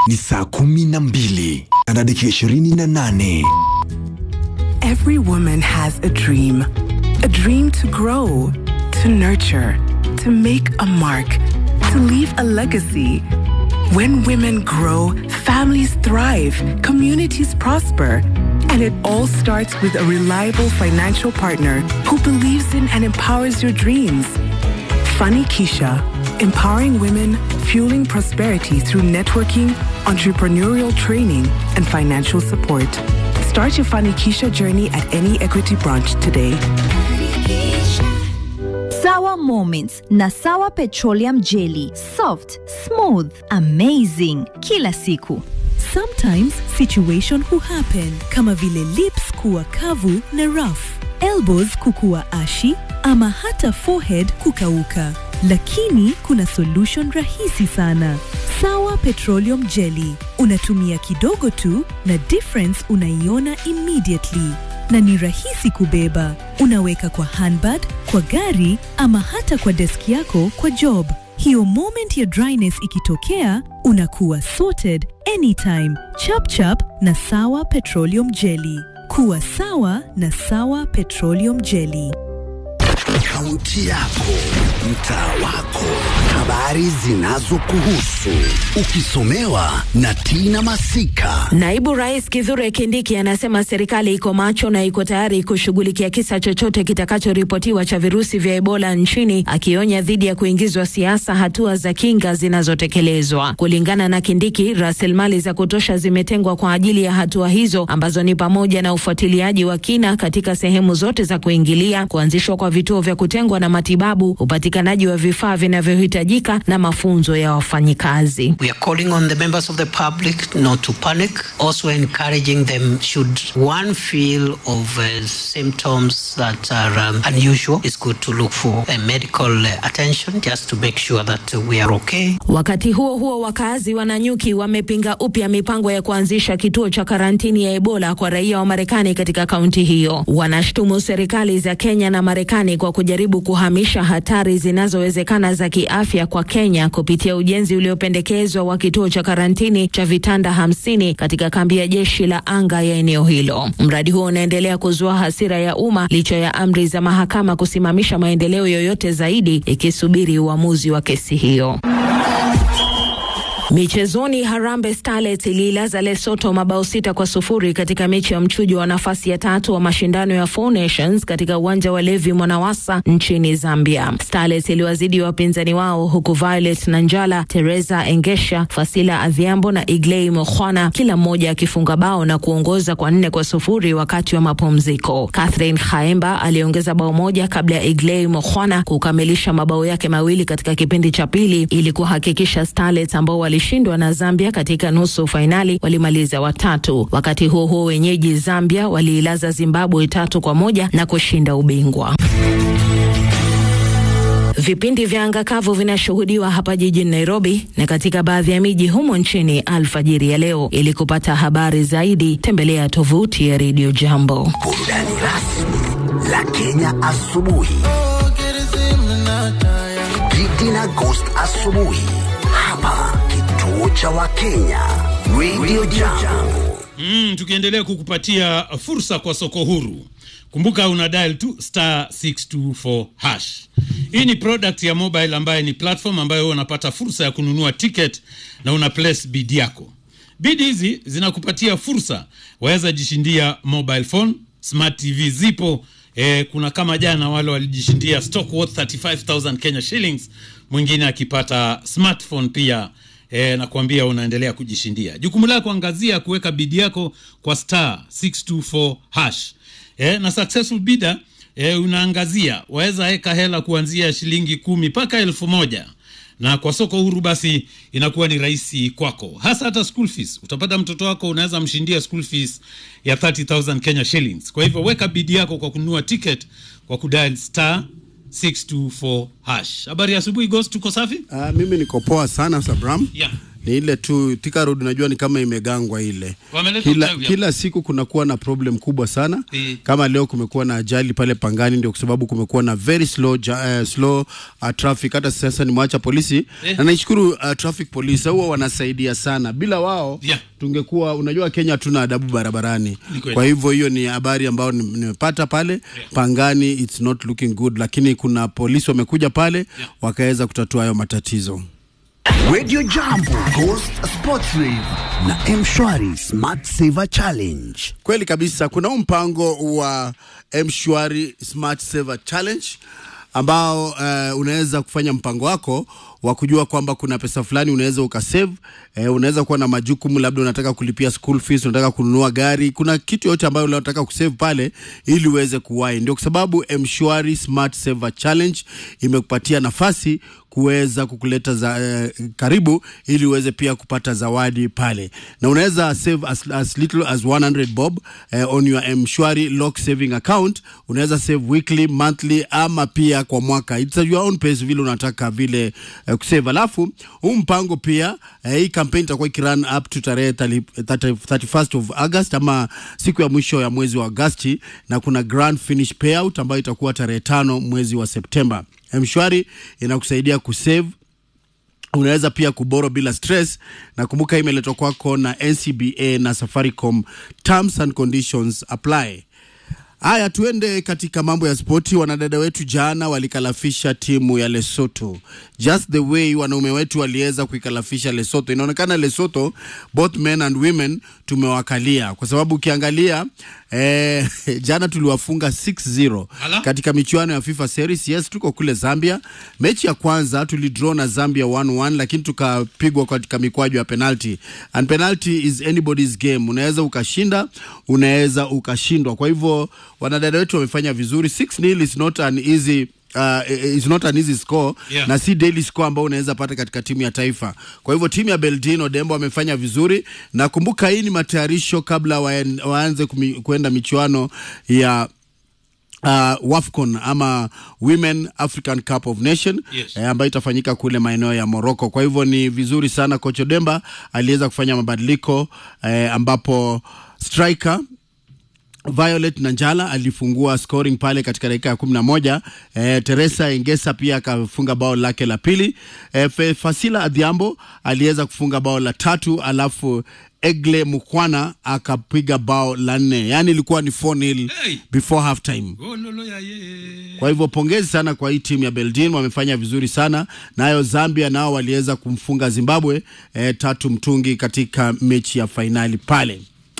ni saa kumi na mbili na dakika ishirini na nane. Every woman has a dream. A dream to grow, to nurture, to make a mark, to leave a legacy. When women grow, families thrive, communities prosper. And it all starts with a reliable financial partner who believes in and empowers your dreams. Funny Keisha, empowering women, fueling prosperity through networking, entrepreneurial training, and financial support. Start your Funny Keisha journey at any Equity branch today. Sawa Moments na Sawa Petroleum Jelly. Soft, smooth, amazing. Kila siku. Sometimes situation huhappen kama vile lips kuwa kavu na rough, elbows kukuwa ashi ama hata forehead kukauka. Lakini kuna solution rahisi sana. Sawa Petroleum Jelly. Unatumia kidogo tu na difference unaiona immediately na ni rahisi kubeba. Unaweka kwa handbag, kwa gari ama hata kwa deski yako kwa job. Hiyo moment ya dryness ikitokea, unakuwa sorted anytime. Chap chap na Sawa Petroleum Jelly. Kuwa sawa na Sawa Petroleum Jelly. Kaunti yako, mtaa wako, habari zinazokuhusu, ukisomewa na Tina Masika. Naibu Rais Kithure Kindiki anasema serikali iko macho na iko tayari kushughulikia kisa chochote kitakachoripotiwa cha virusi vya Ebola nchini, akionya dhidi ya kuingizwa siasa hatua za kinga zinazotekelezwa. Kulingana na Kindiki, rasilimali za kutosha zimetengwa kwa ajili ya hatua hizo ambazo ni pamoja na ufuatiliaji wa kina katika sehemu zote za kuingilia, kuanzishwa kwa vituo vya kutengwa na matibabu, upatikanaji wa vifaa vinavyohitajika na mafunzo ya wafanyikazi. We are calling on the members of the public not to panic, also encouraging them should one feel of uh, symptoms that are um, unusual, it's good to look for a medical uh, attention just to make sure that uh, we are okay. Wakati huo huo, wakazi wa Nanyuki wamepinga upya mipango ya kuanzisha kituo cha karantini ya Ebola kwa raia wa Marekani katika kaunti hiyo. Wanashtumu serikali za Kenya na Marekani kwa kujaribu kuhamisha hatari zinazowezekana za kiafya kwa Kenya kupitia ujenzi uliopendekezwa wa kituo cha karantini cha vitanda hamsini katika kambi ya jeshi la anga ya eneo hilo. Mradi huo unaendelea kuzua hasira ya umma licha ya amri za mahakama kusimamisha maendeleo yoyote zaidi ikisubiri uamuzi wa kesi hiyo. Michezoni, Harambee Starlets iliilaza Lesotho mabao sita kwa sufuri katika mechi ya mchujo wa nafasi ya tatu wa mashindano ya Four Nations katika uwanja wa Levi Mwanawasa nchini Zambia. Starlets iliwazidi wapinzani wao huku Violet Nanjala, Teresa Engesha, Fasila Adhiambo na Iglei Mokhwana kila mmoja akifunga bao na kuongoza kwa nne kwa sufuri wakati wa mapumziko. Catherine Khaemba aliongeza bao moja kabla ya Iglei Mokhwana kukamilisha mabao yake mawili katika kipindi cha pili ili kuhakikisha Starlets ambao walishindwa na Zambia katika nusu fainali walimaliza watatu. Wakati huo huo, wenyeji Zambia waliilaza Zimbabwe tatu kwa moja na kushinda ubingwa. Vipindi vya anga kavu vinashuhudiwa hapa jijini Nairobi na katika baadhi ya miji humo nchini alfajiri ya leo. Ili kupata habari zaidi, tembelea tovuti ya Radio Jambo. Burudani rasmi la Kenya asubuhi. Gidi na Ghost asubuhi hapa kituo cha Wakenya Radio Jambo. Mm, tukiendelea kukupatia fursa kwa soko huru. Kumbuka una dial tu star 624 hash. Hii ni product ya mobile ambayo ni platform ambayo wewe unapata fursa ya kununua ticket na una place bid yako. Bid hizi zinakupatia fursa, waweza jishindia mobile phone, smart TV zipo. Eh, kuna kama jana wale walijishindia stock worth 35000 Kenya shillings, mwingine akipata smartphone pia e, nakwambia unaendelea kujishindia. Jukumu lako angazia kuweka bidi yako kwa star 624 hash e, na successful bidder e, unaangazia waweza weka hela kuanzia shilingi kumi mpaka elfu moja na kwa soko huru basi inakuwa ni rahisi kwako, hasa hata school fees. Utapata mtoto wako unaweza mshindia school fees ya 30000 Kenya shillings. Kwa hivyo weka bidi yako kwa kununua ticket kwa kudial star 624 hash. Habari ya asubuhi Ghost, tuko safi? Uh, mimi niko poa sana Sabram. Yeah. ni ile tu Thika Road unajua ni kama imegangwa ile Wameleta kila, uchawi hapa. kila siku kunakuwa na problem kubwa sana Eh. kama leo kumekuwa na ajali pale Pangani, ndio kwa sababu kumekuwa na very slow, ja, uh, slow uh, traffic. Hata sasa nimwacha polisi Eh. na naishukuru uh, traffic police, huwa wanasaidia sana. Bila wao Yeah. tungekuwa, unajua Kenya hatuna adabu barabarani. Ni kweli. Kwa hivyo hiyo ni habari ambayo nim- nimepata pale Pangani, it's not looking good, lakini kuna polisi wamekuja pale wakaweza kutatua hayo matatizo. Radio Jambo, Ghost Sports Rave na Mshwari Smart Saver Challenge. Kweli kabisa, kuna huu mpango wa mshwari Smart Saver Challenge ambao uh, unaweza kufanya mpango wako wa kujua kwamba kuna pesa fulani unaweza ukasave. Eh, unaweza kuwa na majukumu, labda unataka kulipia school fees, unataka kununua gari, kuna kitu yote ambayo unataka kusave pale ili uweze kuwahi. Ndio kwa sababu mshwari Smart Saver Challenge imekupatia nafasi kuweza kukuleta za, eh, karibu ili uweze pia kupata zawadi pale, na unaweza save as, as little as 100 bob eh, on your mshwari lock saving account. Unaweza save weekly, monthly ama pia kwa mwaka, it's at your own pace, vile unataka vile eh, kusave. Alafu huu mpango pia eh, hii campaign itakuwa ikirun up to tarehe 30 30 31st of August ama siku ya mwisho ya mwezi wa Agosti, na kuna grand finish payout ambayo itakuwa tarehe tano mwezi wa Septemba. Mshwari inakusaidia kusave unaweza pia kuboro bila stress na kumbuka, hii imeletwa kwako na NCBA na Safaricom. Terms and conditions apply. Haya, tuende katika mambo ya spoti. Wanadada wetu jana walikalafisha timu ya Lesotho, just the way wanaume wetu waliweza kuikalafisha Lesotho. Inaonekana Lesotho, both men and women, tumewakalia kwa sababu ukiangalia eh, jana tuliwafunga 6-0 Ala. katika michuano ya FIFA Series. Yes, tuko kule Zambia. Mechi ya kwanza tulidraw na Zambia 1-1, lakini tukapigwa katika mikwaju ya penalty, and penalty is anybody's game. Unaweza ukashinda, unaweza ukashindwa. Kwa hivyo wanadada wetu wamefanya vizuri. 6-0 is not an easy Uh, is not an easy score Yeah. na si daily score ambao unaweza pata katika timu ya taifa. Kwa hivyo timu ya Beldino Dembo wamefanya vizuri, na kumbuka hii ni matayarisho kabla waen, waanze kumi- kuenda michuano ya uh, WAFCON ama Women African Cup of Nation Yes. eh, ambayo itafanyika kule maeneo ya Morocco. Kwa hivyo ni vizuri sana coach Odemba aliweza kufanya mabadiliko eh, ambapo striker Violet Nanjala alifungua scoring pale katika dakika ya kumi na moja. Eh, Teresa Engesa pia akafunga bao lake la pili. Eh, Fe- Fasila Adhiambo aliweza kufunga bao la tatu, alafu Egle Mukwana akapiga bao la nne, yaani ilikuwa ni 4-0 Hey! before half time. Oh, lolo ya ye. Kwa hivyo pongezi sana kwa hii timu ya Beldin, wamefanya vizuri sana. Nayo Zambia nao waliweza kumfunga Zimbabwe eh, tatu mtungi katika mechi ya fainali pale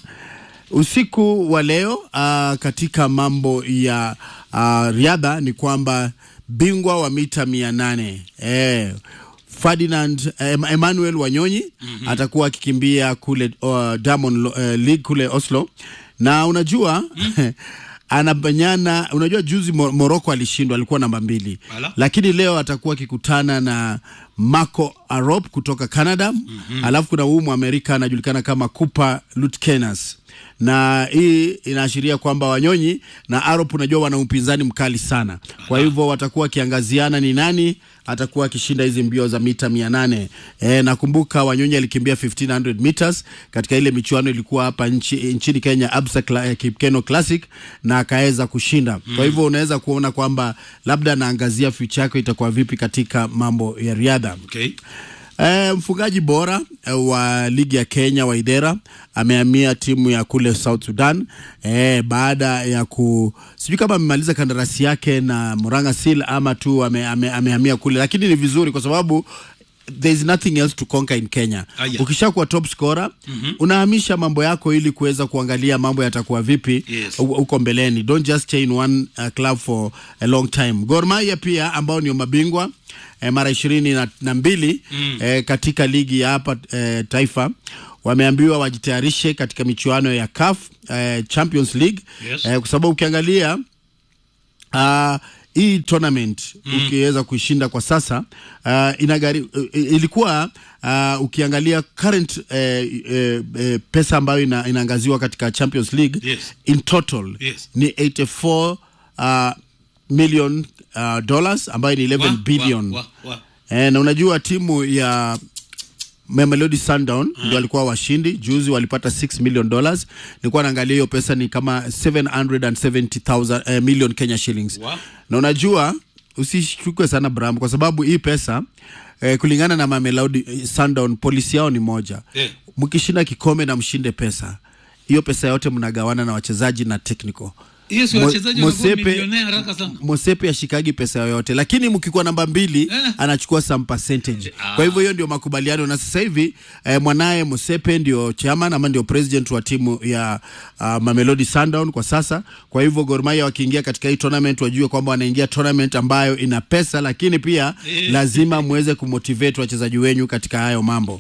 usiku wa leo. Uh, katika mambo ya uh, riadha ni kwamba bingwa wa mita mia nane eh, Ferdinand em, Emmanuel Wanyonyi mm-hmm. atakuwa akikimbia kule uh, Diamond uh, League kule Oslo na unajua mm. anabanyana unajua juzi Mo- Morocco alishindwa alikuwa namba mbili Ala. lakini leo atakuwa akikutana na Marco Arop kutoka Canada mm-hmm. alafu kuna huu Mwamerika anajulikana kama Cooper Lutkenas na hii inaashiria kwamba Wanyonyi na Arop unajua wana upinzani mkali sana, kwa hivyo watakuwa wakiangaziana ni nani atakuwa akishinda hizi mbio za mita mia nane. E, nakumbuka Wanyonyi alikimbia 1500 meters katika ile michuano ilikuwa hapa nchi, nchini Kenya Absa Cla- eh, Kipkeno Classic na akaweza kushinda. Kwa hivyo unaweza kuona kwamba labda anaangazia future yake itakuwa vipi katika mambo ya riadha. Okay. E, mfungaji bora e, wa ligi ya Kenya Waidera amehamia timu ya kule South Sudan e, baada ya ku sijui kama amemaliza kandarasi yake na Murang'a Seal ama tu ame, ame, amehamia kule, lakini ni vizuri kwa sababu there is nothing else to conquer in Kenya. Aya. Ukishakuwa top scorer mm-hmm. unahamisha mambo yako ili kuweza kuangalia mambo yatakuwa vipi Yes. hu- huko mbeleni. Don't just stay in one uh, club for a long time. Gor Mahia pia ambao ndio mabingwa eh, mara ishirini na, na mbili mm. eh, katika ligi ya hapa eh, taifa wameambiwa wajitayarishe katika michuano ya CAF eh, Champions League Yes. eh, kwa sababu ukiangalia uh, hii tournament mm. ukiweza kuishinda kwa sasa uh, inagari, uh, ilikuwa uh, ukiangalia current uh, uh, uh, pesa ambayo ina, inaangaziwa katika Champions League Yes. in total Yes. ni 84 uh, million uh, dollars ambayo ni 11 Wa, billion wa, wa, wa. Eh, na unajua timu ya Mamelodi Sundown ndio walikuwa washindi juzi, walipata 6 million dollars. Nilikuwa naangalia hiyo pesa ni kama 770,000 eh, million Kenya shillings Wow. na unajua usishukwe sana Bram, kwa sababu hii pesa eh, kulingana na Mamelodi eh, Sundown polisi yao ni moja Eh. mkishinda kikombe na mshinde pesa hiyo pesa yote mnagawana na wachezaji na technical hiyo si Mo- wachezaji wanakuwa Mosepe- milionea haraka sana Mosepe ashikagi pesa yoyote, lakini mkikuwa namba mbili Eh. anachukua some percentage. Kwa hivyo hiyo ndio makubaliano, na sasa hivi eh, mwanaye Mosepe ndio chairman ama ndio president wa timu ya uh, Mamelodi Sundown kwa sasa. Kwa hivyo Gor Mahia wakiingia katika hii tournament wajue kwamba wanaingia tournament ambayo ina pesa, lakini pia Eh. lazima muweze kumotivate wachezaji wenyu katika hayo mambo.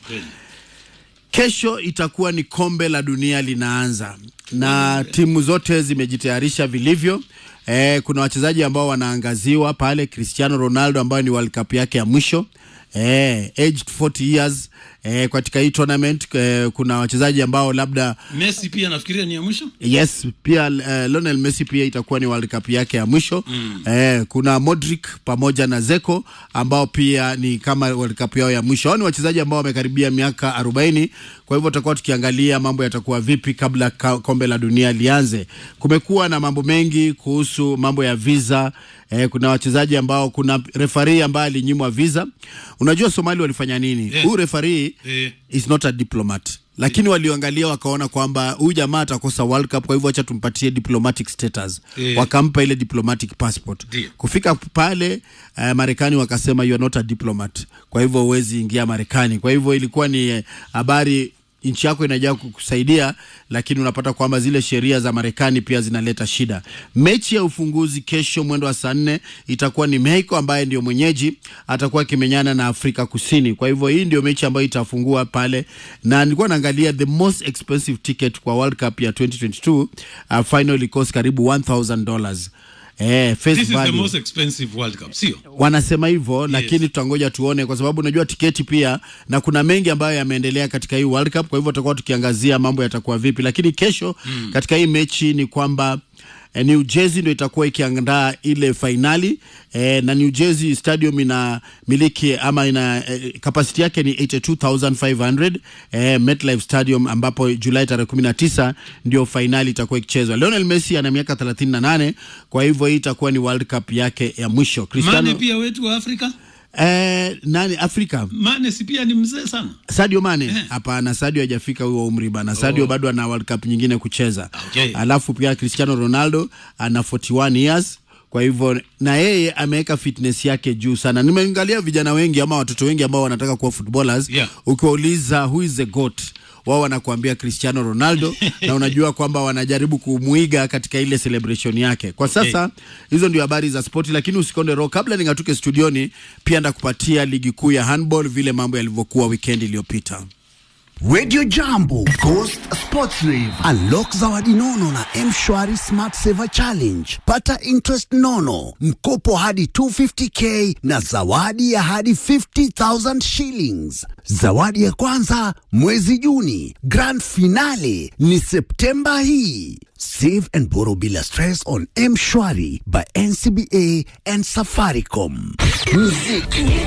Kesho itakuwa ni kombe la dunia linaanza na timu zote zimejitayarisha vilivyo. Eh, kuna wachezaji ambao wanaangaziwa pale, Cristiano Ronaldo ambayo ni World Cup yake ya mwisho eh, aged 40 years eh, katika hii tournament eh, kuna wachezaji ambao labda Messi pia nafikiria ni ya mwisho Yes, pia uh, Lionel Messi pia itakuwa ni World Cup yake ya mwisho mm. Eh, kuna Modric pamoja na Zeko ambao pia ni kama World Cup yao ya mwisho. Hao ni wachezaji ambao wamekaribia miaka 40. Kwa hivyo tutakuwa tukiangalia mambo yatakuwa vipi kabla ka, kombe la dunia lianze. Kumekuwa na mambo mengi kuhusu mambo ya visa. Eh, kuna wachezaji ambao kuna refari ambaye alinyimwa visa. Unajua Somali walifanya nini? Yeah. Huyu refari Eh. is not a diplomat lakini walioangalia wakaona kwamba huyu jamaa atakosa World Cup, kwa hivyo acha tumpatie diplomatic status Eh. wakampa ile diplomatic passport. Ndio. Kufika pale uh, Marekani wakasema you are not a diplomat, kwa hivyo huwezi ingia Marekani. Kwa hivyo ilikuwa ni eh, habari nchi yako inajaa kukusaidia, lakini unapata kwamba zile sheria za Marekani pia zinaleta shida. Mechi ya ufunguzi kesho mwendo wa saa nne itakuwa ni Mexico ambaye ndio mwenyeji atakuwa akimenyana na Afrika Kusini. Kwa hivyo hii ndio mechi ambayo itafungua pale, na nilikuwa naangalia the most expensive ticket kwa World Cup ya 2022 uh, final cost karibu 1000 dollars. Eh, face this is the value most expensive world cup sio wanasema hivyo lakini tutangoja tuone, kwa sababu unajua tiketi pia, na kuna mengi ambayo yameendelea katika hii World Cup. Kwa hivyo tutakuwa tukiangazia mambo yatakuwa vipi, lakini kesho mm. katika hii mechi ni kwamba eh, New Jersey ndio itakuwa ikiandaa ile fainali eh, na New Jersey Stadium ina miliki ama ina eh, kapasiti yake ni 82500 eh, MetLife Stadium ambapo Julai tarehe 19 ndio fainali itakuwa ikichezwa. Lionel Messi ana miaka 38, kwa hivyo hii itakuwa ni World Cup yake ya mwisho. Cristiano mane pia wetu wa afrika Eh, nani Afrika? mane si pia ni mzee sana Sadio Mane? Hapana, Sadio hajafika huo umri bana. Sadio bado ana World Cup nyingine kucheza. Okay. Alafu pia Cristiano Ronaldo ana 41 years. Kwa hivyo na yeye ameweka fitness yake juu sana. Nimeangalia vijana wengi ama watoto wengi ambao wanataka kuwa footballers. Yeah. Ukiwauliza who is the goat, wao wanakuambia Cristiano Ronaldo na unajua kwamba wanajaribu kumuiga katika ile celebration yake. Kwa sasa hizo ndio habari za spoti, lakini usikonde roho. Kabla ningatuke studioni, pia ndakupatia ligi kuu ya handball vile mambo yalivyokuwa weekend iliyopita. Radio Jambo, Ghost Sports Rave. Unlock zawadi nono na M-Shwari Smart Saver Challenge. Pata interest nono, mkopo hadi 250k na zawadi ya hadi 50,000 shillings. Zawadi ya kwanza mwezi Juni, grand finale ni Septemba hii. Save and borrow bila stress on M-Shwari by NCBA and Safaricom. Muziki